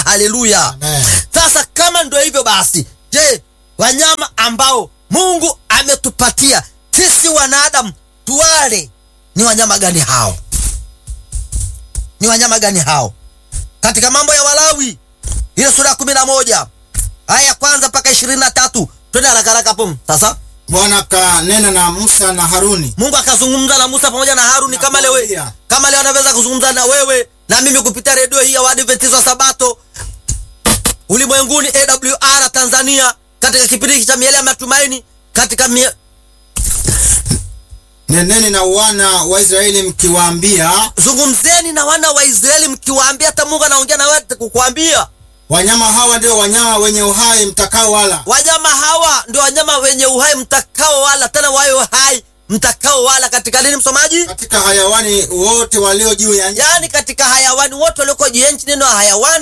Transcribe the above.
haleluya. Amen. Sasa kama ndio hivyo basi, je, wanyama ambao Mungu ametupatia sisi wanadamu tuwale ni wanyama gani hao? Ni wanyama gani hao? Katika mambo ya Walawi ile sura ya kumi na moja aya ya kwanza mpaka ishirini na tatu twende haraka haraka hapo. Sasa Bwana akanena na Musa na Haruni Mungu akazungumza na Musa pamoja na Haruni kama leo Nakwambia. kama leo anaweza kuzungumza na wewe na mimi kupitia redio hii ya Waadventista wa Sabato ulimwenguni AWR Tanzania, katika kipindi hiki cha miele ya matumaini, katika mie... neneni na wana wa Israeli mkiwaambia, zungumzeni na wana wa Israeli mkiwaambia, hata Mungu anaongea na wewe kukuambia, wanyama hawa ndio wanyama wenye uhai mtakao wala, wanyama hawa ndio wanyama wenye uhai mtakao wala, tena wayo hai mtakao wala. Katika nini, msomaji? katika hayawani wote walio juu ya nchi Yaani katika hayawani wote walioko juu ya nchi. Neno hayawani